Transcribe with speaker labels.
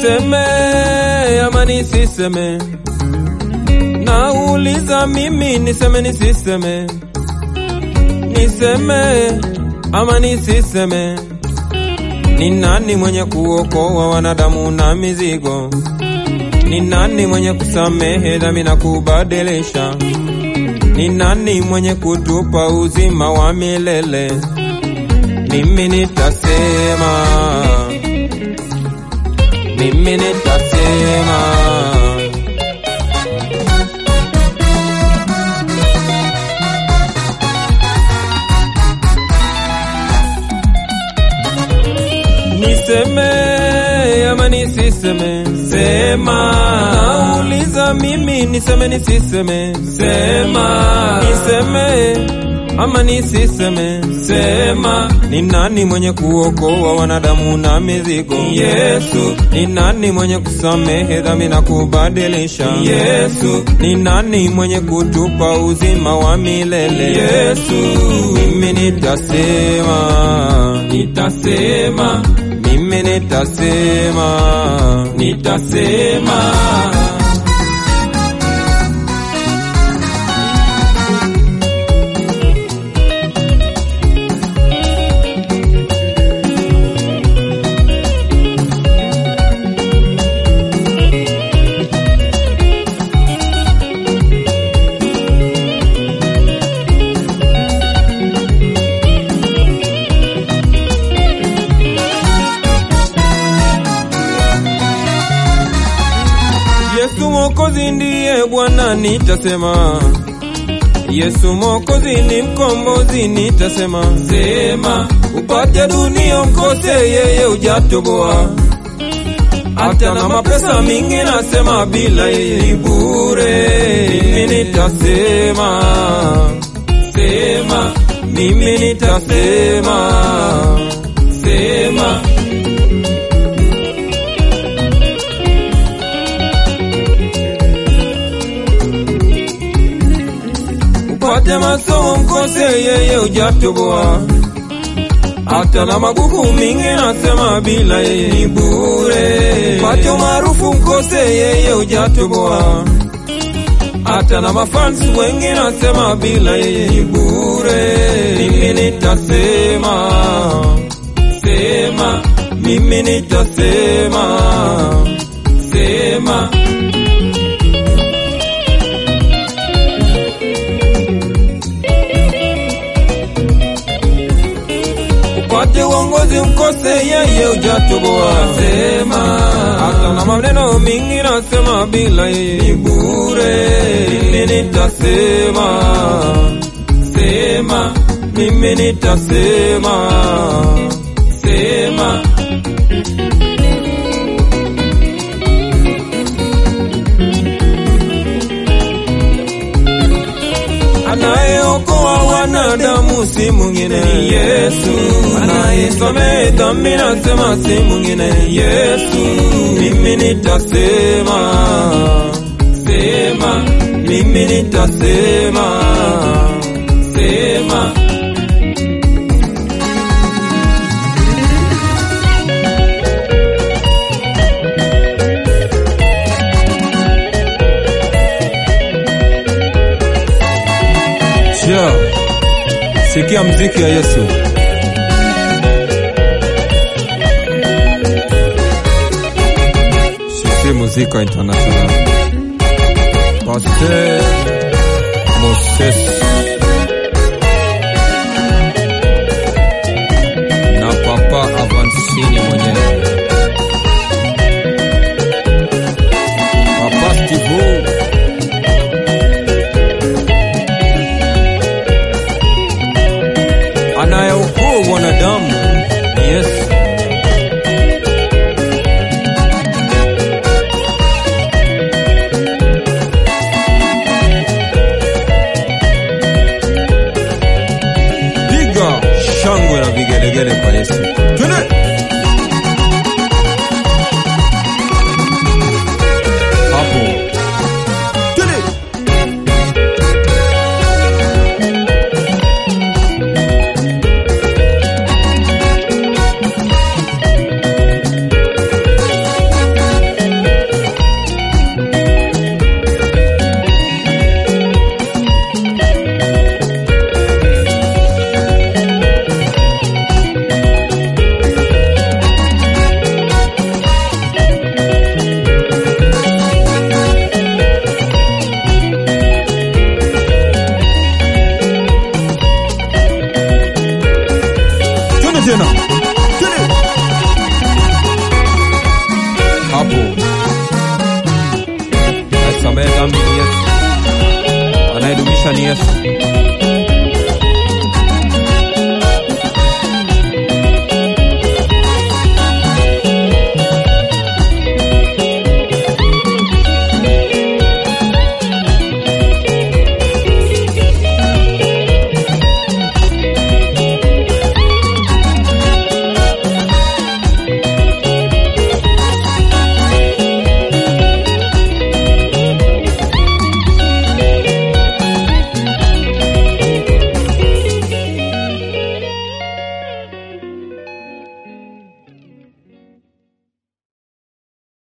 Speaker 1: Niseme ama nisiseme? Nauliza mimi niseme nisiseme? Niseme ama nisiseme? Ni nani mwenye kuokoa wanadamu na mizigo? Ni nani mwenye kusamehe dhambi na kubadilisha? Ni nani mwenye kutupa uzima wa milele? Mimi nitasema, mimi nitasema. Niseme ama nisiseme? Sema. Nauliza mimi niseme nisiseme? Sema. Niseme ama nisiseme? Sema. Ni nani mwenye kuokoa wanadamu na mizigo? Yesu. Ni nani mwenye kusamehe dhambi na kubadilisha? Yesu. Ni nani mwenye kutupa uzima wa milele? Yesu. Mimi nitasema, nitasema, mimi nitasema, nitasema. Yesu Mwokozi ndiye Bwana, nitasema. Yesu Mwokozi ni mkombozi, nitasema. Sema upate dunia, mkose yeye ujatoboa. Hata na mapesa mingi, nasema bila yeye ni bure. Mimi nitasema, sema, mimi nitasema, sema. upate masomo mkose yeye ujatoboa. Hata na magugu mingi nasema bila yeye ni bure. Upate umaarufu mkose yeye ujatoboa. Hata na mafans wengi nasema bila yeye ni bure. Mimi nitasema, sema, mimi nitasema, sema. upate uongozi mkose yeye ujatoboa. Sema hata na maneno mingi nasema bila yeye ni bure. Mimi nitasema, sema, mimi nitasema, sema. Anayeokoa wanadamu si mwingine ni Yesu, anayesamehe dhambi nasema si mwingine ni Yesu. Mimi nitasema, sema, mimi nitasema, sema. Sio. Sikia mziki ya Yesu. Sisi muzika international. Pasteur Moses na Papa Avancini mwenyewe. Papa Steve anayeokoa wanadamu ni Yesu.